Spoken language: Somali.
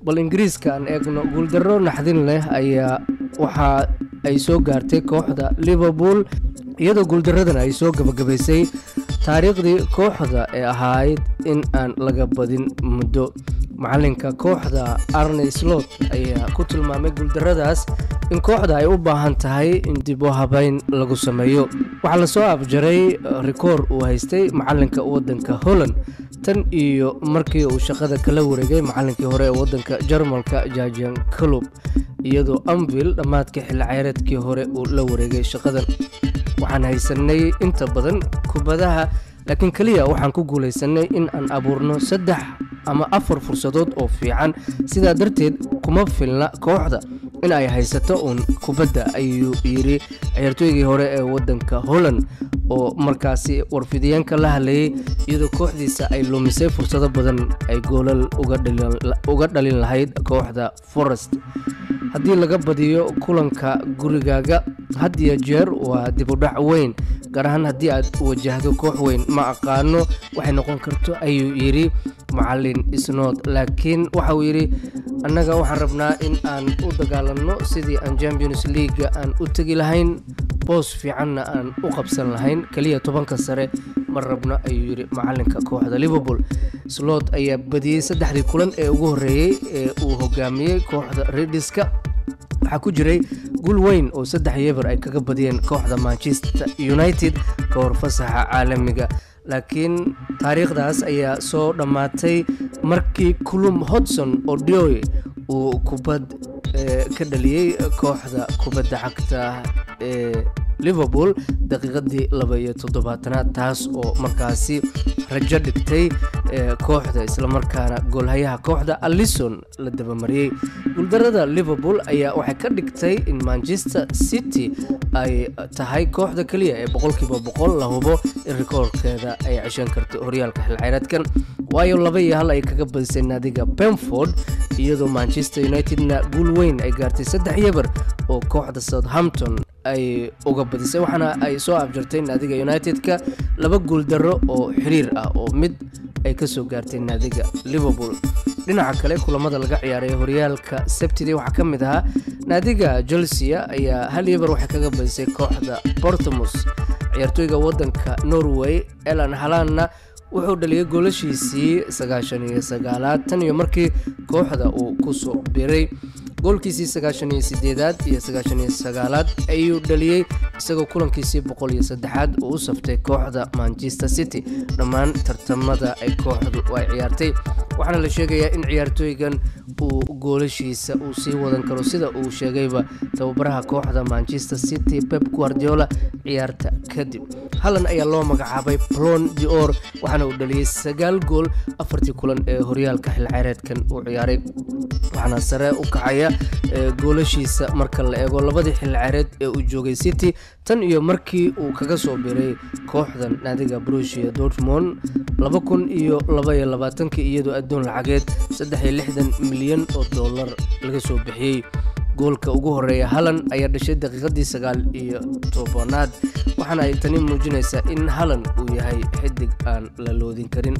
bal ingiriiska aan eegno guuldarro naxdin leh ayaa waxa ay soo gaartay kooxda liverpool iyadoo guuldaradan ay soo gabagabaysay taariikhdii kooxda ee ahayd in aan laga badin muddo macalinka kooxda arney slot ayaa ku tilmaamay guuldaradaas in kooxda ay u baahan tahay in dib u habeyn lagu sameeyo waxaa lasoo afjaray rikoor uu haystay macalinka wadanka holland tan iyo markii uu shaqada kala wareegay macalinkii hore ee wadanka jarmalka jajan club iyadoo anvil dhammaadkii xilli ceyreedkii hore uu la wareegay shaqadan waxaan haysanay inta badan kubadaha laakiin keliya waxaan ku guulaysanay in aan abuurno saddex ama afar fursadood oo fiican sidaa darteed kuma filna kooxda in ay haysato uun kubadda ayuu yidhi ciyaartooygii hore ee wadanka holland oo markaasi warfidiyeenka la hadlayay iyadoo kooxdiisa ay lumisay fursado badan ay goolal uga dhalin lahayd kooxda forest haddii laga badiyo kulanka gurigaaga had iyo jeer waa dibudhac weyn gaar ahaan haddii aad wajahdo koox weyn ma aqaano waxay noqon karto ayuu yidhi macalin isnood laakiin waxa uu yidhi annaga waxaan rabnaa in aan u dagaalanno sidii aan champions leaga aan u tegi lahayn boos fiicanna aan u qabsan lahayn keliya tobanka sare ma rabno ayuu yidhi macalinka kooxda liverpool slot ayaa badiyey saddexdii kulan ee ugu horreeyey ee uu hogaamiyey kooxda rediska waxaa ku jiray guul weyn oo saddex yeber ay kaga badiyeen kooxda manchester united ka hor fasaxa caalamiga laakiin taariikhdaas ayaa soo dhammaatay markii kulum hodson odioy uu kubad ka dhaliyey kooxda kubadda cagta ee liverpool daqiiqadii laba iyo toddobaatanaad taas oo markaasi rajo dhigtay kooxda islamarkaana goolhayaha kooxda allison la dabamariyey guuldarada liverpool ayaa waxay ka dhigtay in manchester city ay tahay kooxda keliya ee boqolkiiba boqol la hubo in rikoorkeeda ay ceshan karto horyaalka xilceyreedkan waayo laba iyo hal ay kaga badisay naadiga benford iyadoo manchester unitedna guul weyn ay gaartay saddex yeber oo kooxda southampton ay uga badisay waxaana ay soo afjartay naadiga united-ka laba guuldarro oo xiriir ah oo mid ay ka soo gaartay naadiga liverpool dhinaca kale kulamada laga ciyaaray horyaalka sabtidii waxaa ka mid ahaa naadiga chelsea ayaa hal yeber waxay kaga badisay kooxda bortamos ciyaartooyga wadanka norway elan halanna wuxuu dhaliyay goolashiisii sagaashan iyo sagaalaad tan iyo markii kooxda uu ku soo biray goolkiisii sagaashan iyo sideedaad iyo sagaashan iyo sagaalaad ayuu dhaliyey isagoo kulankiisii boqol iyo saddexaad uu u saftay kooxda manchester city dhammaan tartamada ay kooxdu ay ciyaartay waxaana la sheegayaa in ciyaartooygan uu goolashiisa uu sii wadan karo sida uu sheegayba tababaraha kooxda manchester city pep guardiola ciyaarta kadib hallan ayaa loo magacaabay plon dior waxaana uu dhaliyey sagaal gool afartii kulan ee horyaalka xilceyreedkan uu ciyaaray waxaana sare u kacaya goolashiisa marka la eego labadii xilceyreed ee uu joogay city tan iyo markii uu kaga soo biray kooxdan naadiga brushia dortmond laba kun iyo labaiyo labaatankii iyadoo adduun lacageed saddex iyo lixdan milyan oo dollar laga soo bixiyey goolka ugu horeeya halan ayaa dhashay daqiiqadii sagaal iyo tobanaad waxaana ay tani muujinaysaa in halan uu yahay xidig aan la loodin karin